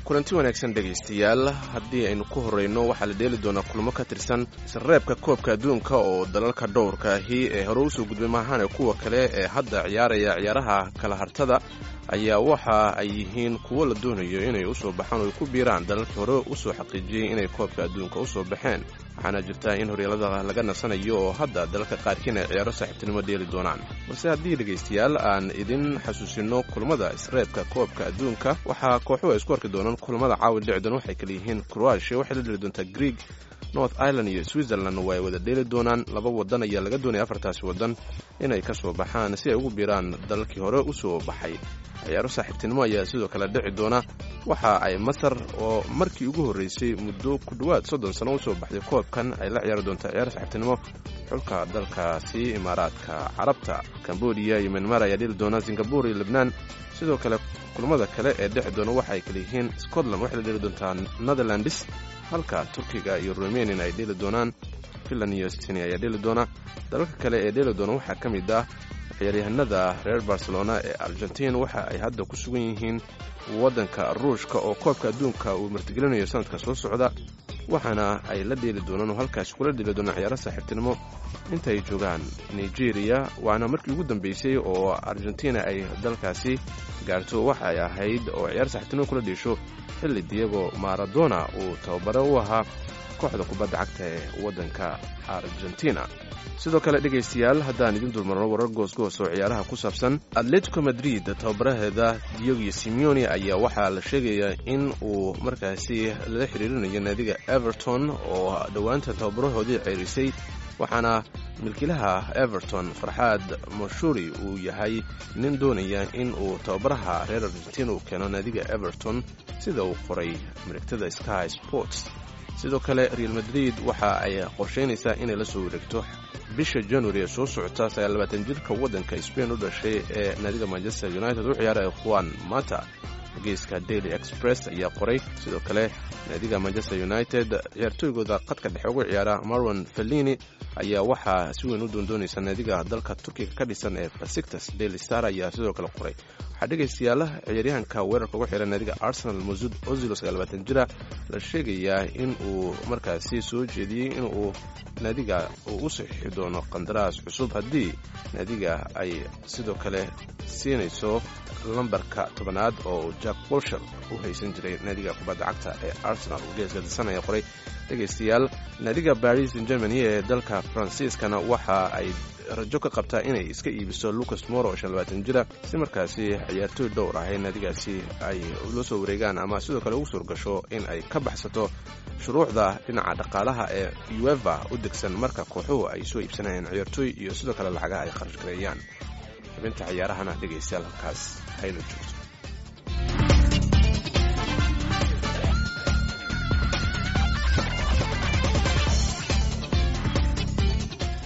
kulanti wanaagsan dhegaystayaal haddii aynu ku horreyno waxaa la dheeli doonaa kulmo ka tirsan isreebka koobka adduunka oo dalalka dhowrka ahi ee hore usoo gudbay maahane kuwa kale ee hadda ciyaaraya ciyaaraha kala hartada ayaa waxa ay yihiin kuwo la doonayo inay usoo baxaan oo ay ku biiraan dalalkii hore usoo xaqiijiyey inay koobka adduunka usoo baxeen waxaana jirtaa in horyaalada laga nasanayo oo hadda dalalka qaarkiin ay ciyaaro saaxiibtinimo dheeli doonaan balse haddii dhegaystayaal aan idin xasuusino kulmada isreebka koobka adduunka waxaa kooxuhu ay isku arki doonaan kulmada caawi dhici doona waxay kala yihiin croatia waxay la dheli doontaa greeg north ireland iyo switzerland waa ay wada dheeli doonaan laba wadan ayaa laga doonaya afartaasi wadan inay ka soo baxaan si ay ugu biiraan dalalkii hore usoo baxay ciyaaro saaxiibtinimo ayaa sidoo kale dhici doona waxa ay masar oo markii ugu horreysay muddo ku dhowaad soddon sano usoo baxday koobkan ay la ciyaari doontaa ciyaaro saaxiibtinimo xulka dalkaasi imaaraadka carabta cambodia iyo myanmar ayaa dheli doona singabore iyo lebnaan sidoo kale kulmada kale ee dhici doona waxa ay kala yihiin scotland waxay la dheli doontaa netherlands halka turkiga iyo rumanian ay dheli doonaan finland iyo sini ayaa dheli doona dalalka kale ee dheli doona waxaa ka mid ah ciyaaryahanada reer barcelona ee argentin waxa ay hadda ku sugan yihiin waddanka ruushka oo koobka adduunka uu martigelinayo sanadka soo socda waxaana ay la dheeli doonaan oo halkaasi kula dheeli doonaan ciyaaro saaxiibtinimo inta ay joogaan nigeria waana markii ugu dambeysay oo argentina ay dalkaasi gaarto waxa ay ahayd oo ciyaar saaxiibtinimo kula dhiisho xilli diego maradona uu tababare u ahaa kooxda kubadda cagta ee waddanka argentina sidoo kale dhegaystayaal haddaan idin dulmarno warar goosgoos oo ciyaaraha ku saabsan atletico madrid tababaraheeda diogo simeone ayaa waxaa la sheegayaa in uu markaasi lala xiriirinayo naadiga everton oo dhowaanta tababarahoodii ceerisay waxaana milkiilaha everton farxaad mashuri uu yahay nin doonaya in uu tababaraha reer argentina uu keeno naadiga everton sida uu qoray marigtada sky sports sidoo kale real madrid waxa ay qorshaynaysaa inay la soo wareegto bisha january ee soo socota sagaallabaatan jirka waddanka spain u dhashay ee naadiga manchester united u ciyaara juan mata geeska daily express ayaa qoray sidoo kale naadiga manchester united ciyaartooygooda qadka dhexe ugu ciyaara marwan fellini ayaa waxaa si weyn u doondoonaysa naadiga dalka turkiga ka dhisan ee basiktas daily star ayaa sidoo kale qoray waxaa dhegaystayaala ciyaaryahanka weerarka ugu xihan naadiga arsenal masud ozilo sagaalbaatan jira la sheegayaa in uu markaasi soo jeediyey in uu naadiga uu u saxiixi doono qandaraas cusub haddii naadiga ay sidoo kale siinayso lambarka tobanaad oo jack bolsher u haysan jiray naadiga kubadda cagta ee arsenal uu geeska disanaya qoray dhegaystayaal naadiga baris germany ee dalka faransiiskana waxa ay rajo ka qabtaa inay iska iibiso lucas moro oo shanlabaatan jira si markaasi ciyaartooy dhowr ah ee naadigaasi ay la soo wareegaan ama sidoo kale ugu suurgasho in ay ka baxsato shuruucda dhinaca dhaqaalaha ee ueva u degsan marka kooxuhu ay soo iibsanayaan ciyaartooy iyo sidoo kale lacagaha ay kharash gareeyaan xubinta ciyaarahana dhegaystayaal halkaas hayla joogto